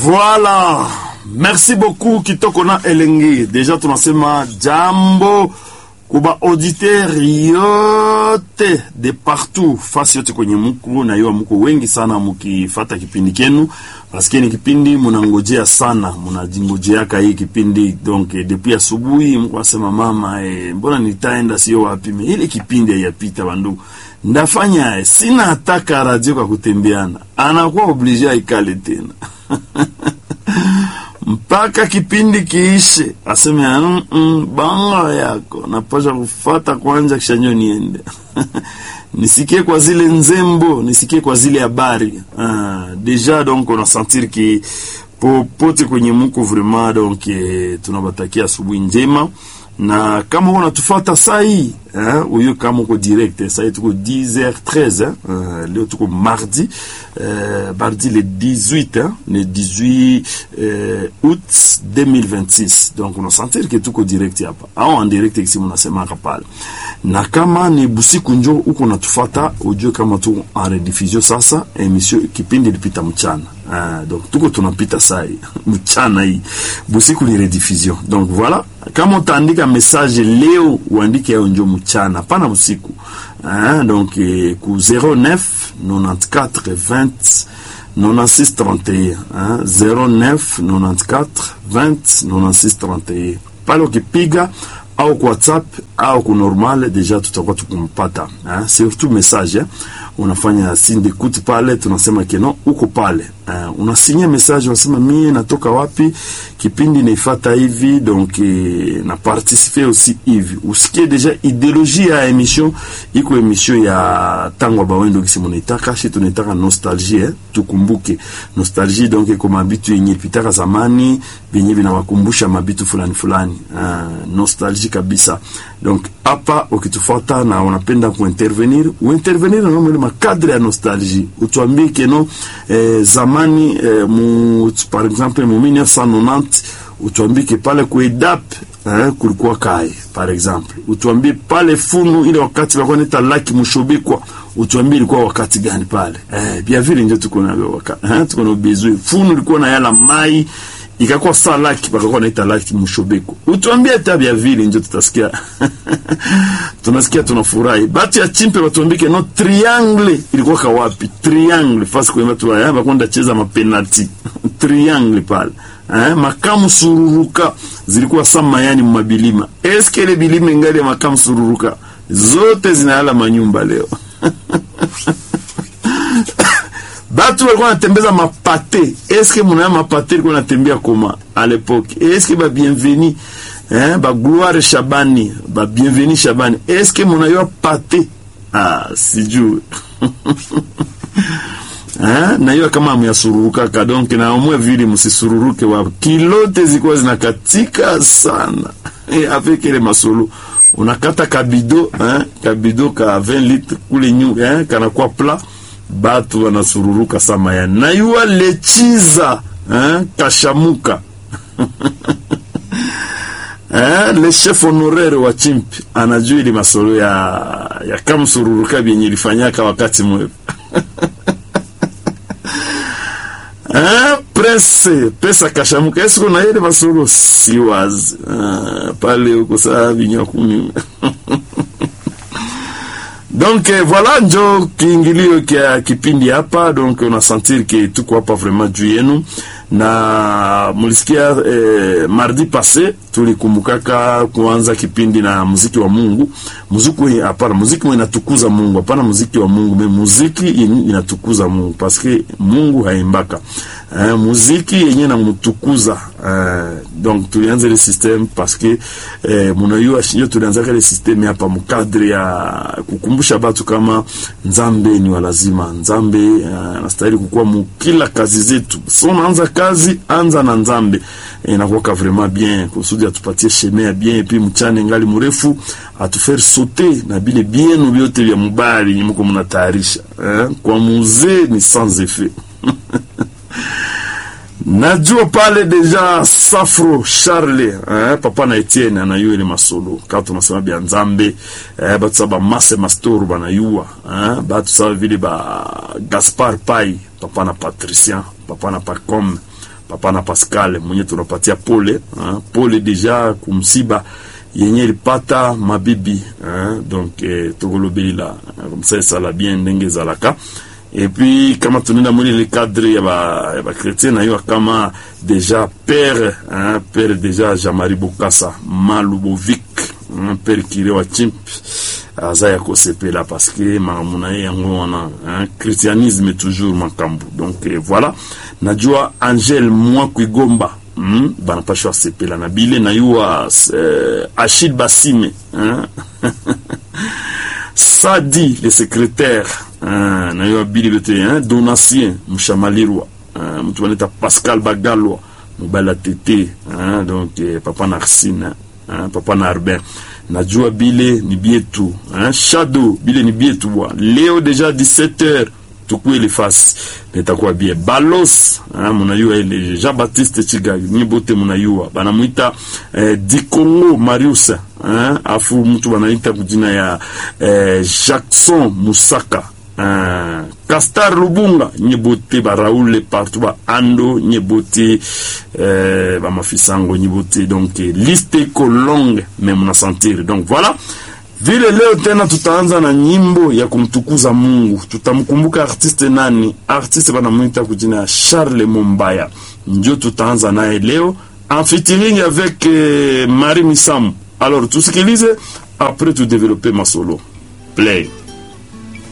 Voilà, merci beaucoup Kitoko na Elengi. Deja tunasema jambo kuba auditeur yote de partout, fasi yote kwenye muku na yo muko wengi sana mukifata kipindi kenu, paske ni kipindi munangojea sana, munajingojeaka hii kipindi donc eh, depuis asubuhi mko asema mama eh, mbona nitaenda sio wapi me ile kipindi haiyapita bandugu ndafanya eh, sina hataka radio kwa kutembeana, anakuwa oblige aikale tena mpaka kipindi kiishe, aseme mm -mm, banga yako napasha kufata kwanja kisha nyo niende nisikie kwa zile nzembo, nisikie kwa zile habari ah, deja donc on a sentir ki popote kwenye muko vraiment donc eh, tunabatakia asubuhi njema na kama uko natufata saa hii eh, uyo kama uko direct saa hii tuko 10h13 eh, uh, leo tuko mardi eh, mardi le 18 eh, le 18 eh, août 2026 donc unasentir ke tuko direct hapa au en direct kisi munasemaka pale, na kama ni busiku njo uko natufata ujue kama tuko en rediffusion sasa, emission kipindi ilipita mchana ah, donc tuko tunapita saa hii mchana hii, busiku ni rediffusion donc voilà kama utaandika message leo uandike yao njo mchana, pana usiku ah, donc eh, ku 09 94 20 96 31 ah, 09 94 20 96 31 pale ukipiga au kwa WhatsApp au ku normal deja tutakuwa tukumpata eh, surtout message eh. Unafanya signe d'écoute pale, tunasema keno uko pale eh, unasinya message, unasema mie natoka wapi, kipindi naifata hivi donc eh, na participer aussi hivi, usikie deja ideologie ya emission iko emission ya tango bawendo kisi munaitaka shi tunaitaka nostalgie eh, tukumbuke nostalgie donc iko mabitu yenye pitaka zamani vyenye vinawakumbusha mabitu fulani fulani uh, nostalgie kabisa. Donc hapa ukitufuata na unapenda kuintervenir uintervenir na ile makadre ya nostalgie, utuambie keno eh, zamani eh, mu, par exemple mu 1990 utuambie ke pale kuidap eh, kulikuwa kai par exemple, utuambie pale funu ile wakati walikuwa neta laki mushobikwa utuambie ilikuwa wakati gani pale eh, bia vile ndio tuko na wakati eh, tuko na bezwe funu ilikuwa na yala mai ikakuwa saa laki bakakuwa naita laki mushobeko, utuambie tabia vile njo tutasikia tunasikia tunafurahi. Batu ya chimpe batuambike no triangle ilikuwa kawapi? Triangle fasi kwema tu haya bakwenda cheza mapenalti triangle pale eh, makamu sururuka zilikuwa saa mayani mumabilima. Eske ile bilima ingali ya makamu sururuka zote zinayala manyumba leo batu walikuwa natembeza mapate. Eske munaya mapate ilikuwa natembea koma a lepoke? Eske ba bienveni eh, ba gloire Shabani ba bienveni Shabani, eske munayo pate? Ah, sijui eh, nayo kama amuyasururukaka ka donc naamua vile musisururuke wa kilote zikuwa zinakatika sana eh, avec ile masolo unakata kabido eh, kabido ka 20 litre kule nyu eh, kanakuwa plat batu wanasururuka sama ya nayua lechiza eh, kashamuka eh, le chef honoraire wa chimpi anajua ili masolo ya, ya kamsururuka vyenye ilifanyaka wakati mwevu eh, prince pesa kashamuka esiku na ile masolo siwazi eh, pale huko saa vinywa kumi donc eh, voilà njo kiingilio kia kipindi hapa donc unasentir ke tuko hapa vraiment juu yenu na mulisikia eh, mardi passé tulikumbukaka kuanza kipindi na muziki wa Mungu muziki hapana muziki inatukuza Mungu hapana muziki wa Mungu me muziki inatukuza Mungu paske Mungu haimbaka eh, muziki yenye namtukuza eh, donc tulianza ile system paske eh, munayua yo tulianza ile system hapa mkadri ya kukumbusha batu kama nzambe ni walazima nzambe anastahili uh, kukuwa mukila kazi zetu so unaanza kazi anza na nzambe inakuwaka eh, vraiment bien kusudi atupatie sheme ya bien epi mchane ngali mrefu atufaire sauter na bile bienu vyote vya mubali nyimuko mnatayarisha eh, kwa muzee ni sans effet najua pale deja Safro Charle eh, papa na Etienne anayua ile masolo kama tunasema bya nzambe eh, batu saba mase mastoro banayua eh, batu saba vile ba Gaspar Pai papa na Patricien papa na Pacom papa na Pascal mwenye tunapatia pole hein, pole deja kumsiba yenye ilipata mabibi hein, donc eh, tokolobelela comme ça esala bien ndenge ezalaka et puis kama tunaenda mwili le cadre ya ba ya ba chrétien na yo kama déjà père hein, père déjà Jean-Marie Bokassa Malubovic hein, père kire wa chimp aza ya kosepela parce que makambo na ye yango wana hein, christianisme toujours makambo donc eh, voilà najua Angel Mwakwigomba mm, banapashwa sepela na bile na yuwa eh, Achille Basime hein? Sadi le secrétaire hein, na yuwa bili bete hein? Donatien Mshamalirwa hein? mtu wanaita Pascal Bagalwa mobala tete hein? donc eh, papa Narsine hein? papa Narbin najua bile ni bietu hein? Shadow bile ni bietu bwa leo deja 17h tukue ile fasi nitakuwa bie balos hein, munayua ile Jean Baptiste Chigagi ni bote munayua banamwita eh, Dikongo Marius hein, afu mtu banaita kujina ya eh, Jackson Musaka hein, Castar Lubunga nye bote ba Raoul partout ba Ando nye bote eh, ba mafisango nye bote donc eh, liste iko longue mais muna sentir donc voilà vile leo tena tutaanza na nyimbo ya kumtukuza Mungu. Tutamkumbuka artiste nani? Artiste banamwita kujina ya Charles Mombaya, ndio tutaanza naye leo en featuring avec eh, Marie Misamu. Alors tusikilize, après tu développer masolo play